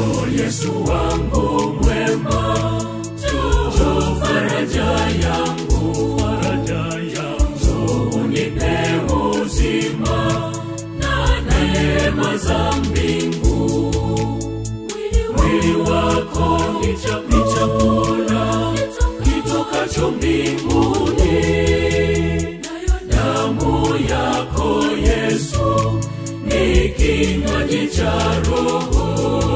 Njoo Yesu wangu mwema, njoo faraja yangu, faraja yangu, njoo unipe uzima na neema za mbingu. Mwili wako ni cha- ni chakula kitokacho mbinguni, nayo damu yako Yesu ni kinywaji cha roho.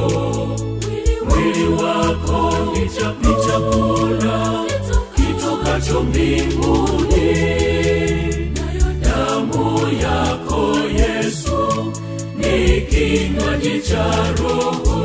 Mwili wako ni cha- ni chakula kitokacho mbinguni, nayo damu yako Yesu ni kinywaji cha roho.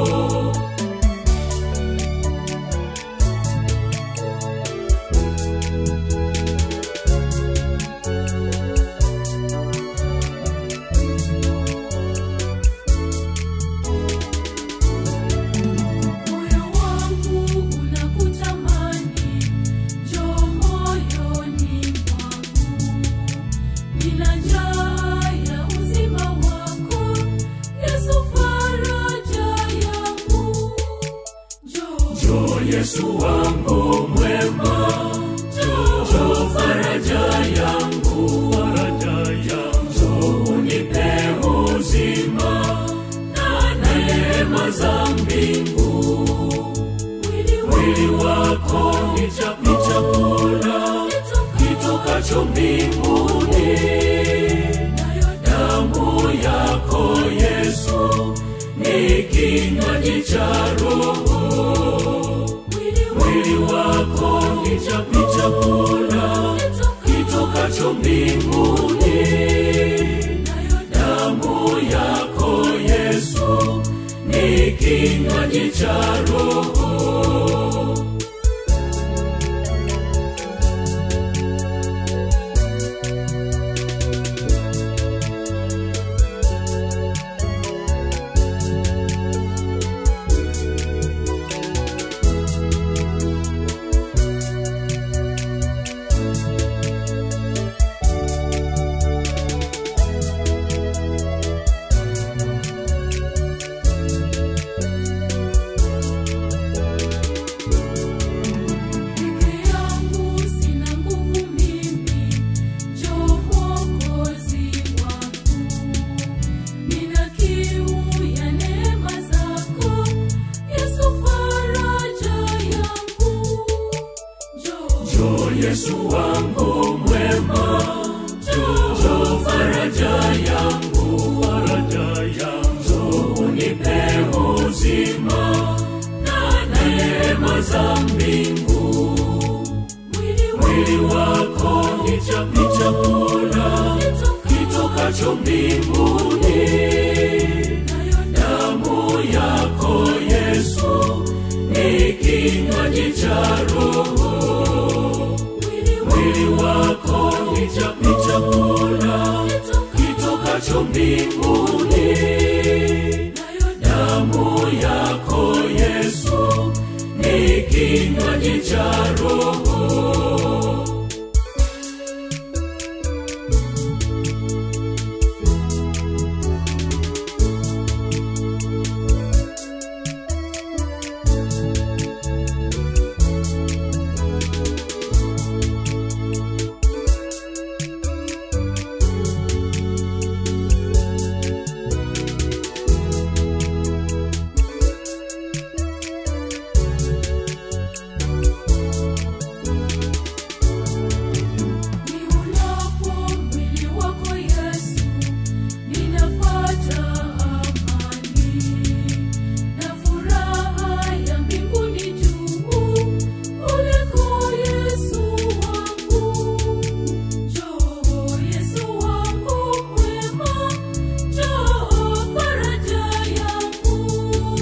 Moyo wangu unakutamani, njoo moyoni mwangu. Nina njaa ya uzima wako, Yesu faraja yangu. Njoo, Njoo Yesu wangu mwema, njoo faraja yangu, faraja yangu, njoo unipe uzima na neema za mbingu. mwili Mwili wako ni cha- ni chakula kitokacho mbinguni, nayo damu yako Yesu ni kinywaji cha roho. Mwili wako ni cha- ni chakula kitokacho mbinguni, nayo damu yako Yesu ni kinywaji cha roho. Peke yangu sina nguvu mimi, njoo Mwokozi wangu. Nina kiu ya neema zako, Yesu faraja yangu. Njoo, Njoo Yesu wangu mwema, njoo faraja yangu, faraja yangu, njoo unipe uzima na neema za mbingu. mwili Mwili wako ni cha- ni chakula kitokacho mbinguni, nayo damu yako Yesu ni kinywaji cha roho. Mwili wako ni cha- ni chakula kitokacho mbinguni, nayo damu yako Yesu ni kinywaji cha roho. Niunapo mwili wako Yesu, ninapata amani na furaha ya mbinguni juu kuliko Yesu wangu. Njoo Yesu wangu mwema, njoo faraja yangu,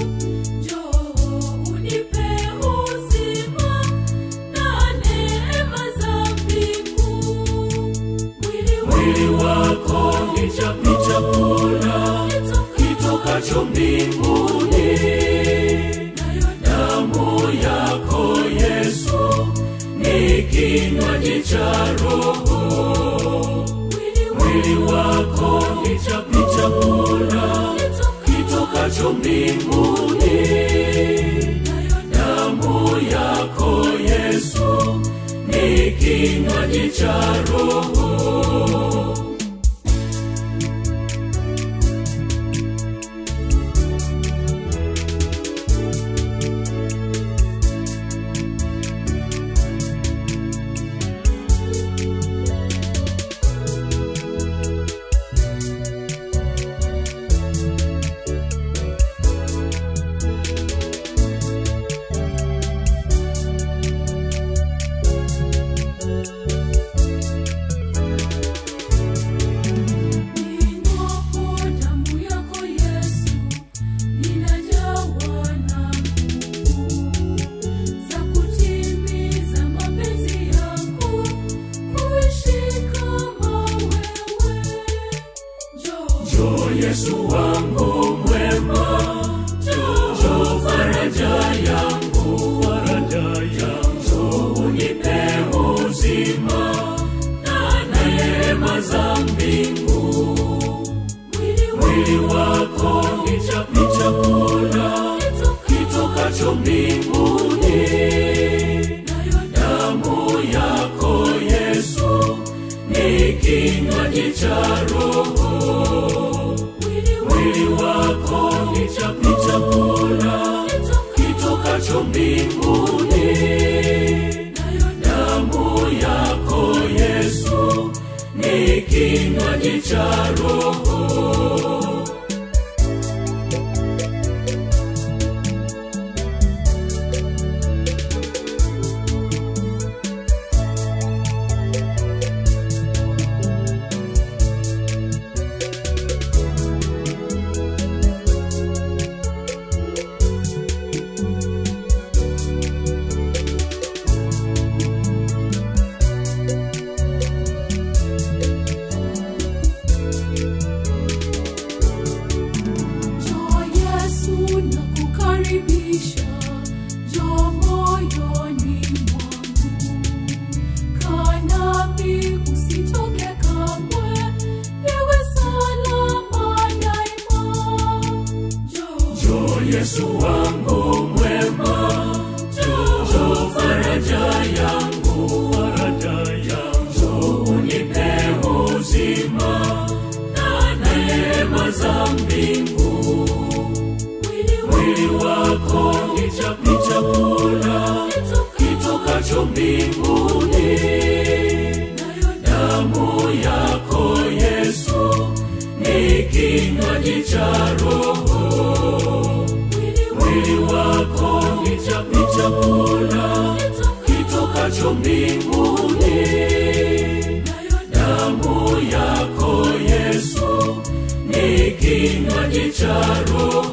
njoo unipe uzima na neema za mbingu. Mwili wako ni cha- ni chakula kitokacho mbinguni, nayo damu yako Yesu ni kinywaji cha roho. Mwili wako ni cha- ni chakula kitokacho kitokacho mbinguni damu yako yesu ni kinywaji cha roho Ninywapo damu yako Yesu, ninajawa na nguvu za kutimiza mapenzi yako, kuishi kama wewe. Njoo, Njoo Yesu wangu mwema, njoo faraja yangu, faraja yangu, njoo unipe uzima na neema za mbingu. mwili Mwili wako ni cha- ni chakula kitokacho mbinguni, nayo damu yako Yesu ni kinywaji cha roho. mwili Mwili wako ni cha- ni chakula kitokacho mbinguni, nayo damu yako Yesu ni kinywaji cha roho. Njoo Yesu nakukaribisha, njoo moyoni mwangu. Kaa nami usitoke kamwe, niwe salama daima. Njoo, Njoo Yesu wangu mwema, njoo faraja yangu, faraja yangu, njoo unipe uzima na neema za mbingu. mwili Mwili wako ni cha- ni chakula kitokacho mbinguni, nayo damu yako Yesu ni kinywaji cha roho. mwili Mwili wako ni cha- ni chakula kitokacho mbinguni, nayo damu yako Yesu ni kinywaji cha roho.